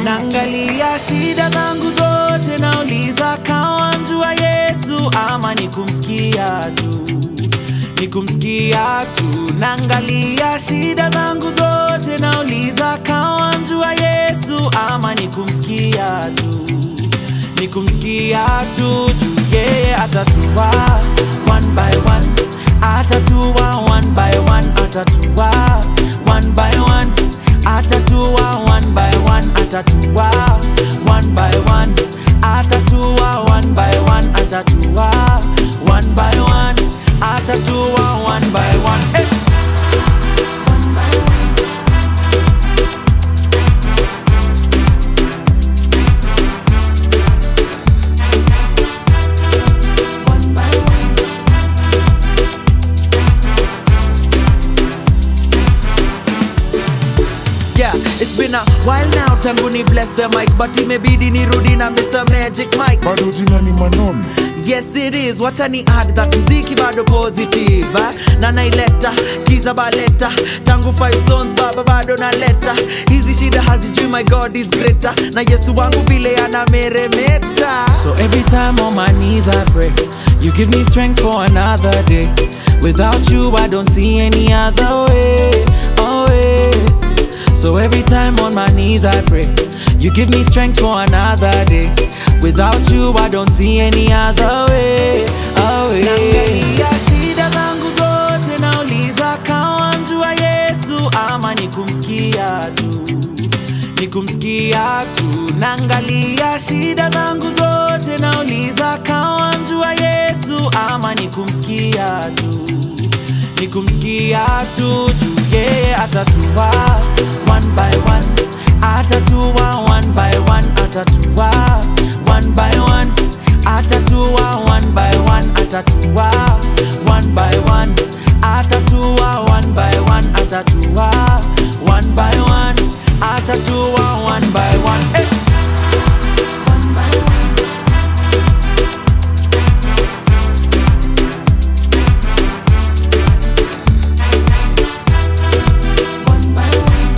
Naangalia shida zangu zote, nauliza kawanjua Yesu ama ni kumsikia tu, ni kumsikia tu. Naangalia shida zangu zote, nauliza kawanjua Yesu ama ni kumsikia tu, ni kumsikia tu. Juu yeye atatua one by one, atatua one by one, atatua one by one atatua one by one atatua one by one atatua one by one atatua one by one atatua one by one eh. One by one. Yeah, it's been a while now tangu ni bless the mic but imebidi nirudi na Mr. Magic Mike bado jina ni Manolo. Yes it is, wacha ni add that mziki bado positive eh? na naileta kiza baleta tangu five stones baba bado naleta hizi shida hazijui my god is greater na yesu wangu vile anameremeta so every time on my knees i pray you give me strength for another day without you i don't see any other way oh way so every time on my knees I pray You give me strength for another day Without you I don't see any other way, oh way. Naangalia shida zangu zote nauliza kawanjua Yesu ama ni kumsikia tu ni kumsikia tu naangalia shida zangu zote nauliza kawanjua Yesu ama ni kumsikia tu ni kumsikia tu juu yeye atatua one by one atatua one by one atatua one by one atatua one by one atatua one by one atatua one by one atatua one by one atatua one by one eh. One by one. One by one.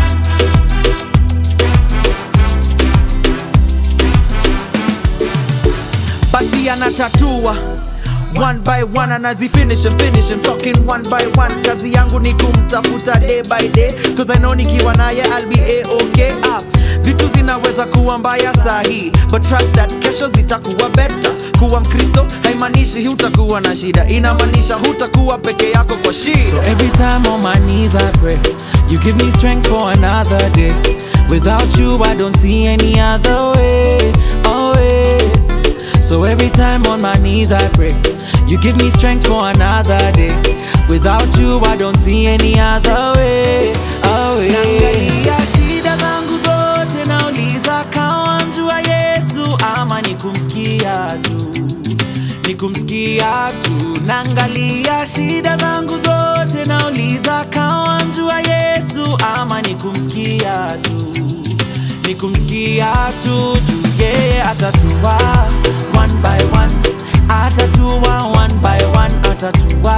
basi anatatua one by one anazifinish and finish and talking one by one kazi yangu ni kumtafuta day by day cause I know nikiwa naye I'll be a-okay ah, vitu zinaweza kuwa mbaya sahi but trust that kesho zitakuwa better kuwa mkristo haimaanishi hutakuwa na shida inamaanisha hutakuwa peke yako kwa shida so every time on my knees I pray you give me strength for another day without you I don't see any other way oh way so every time on my knees I pray You give me strength for another day Without you I don't see any other way, oh way. Naangalia shida zangu zote nauliza kawanjua Yesu ama ni kumsikia tu ni kumsikia tu naangalia shida zangu zote nauliza kawanjua Yesu ama ni kumsikia tu ni kumsikia tu juu yeye atatua one by one atatua one by one atatua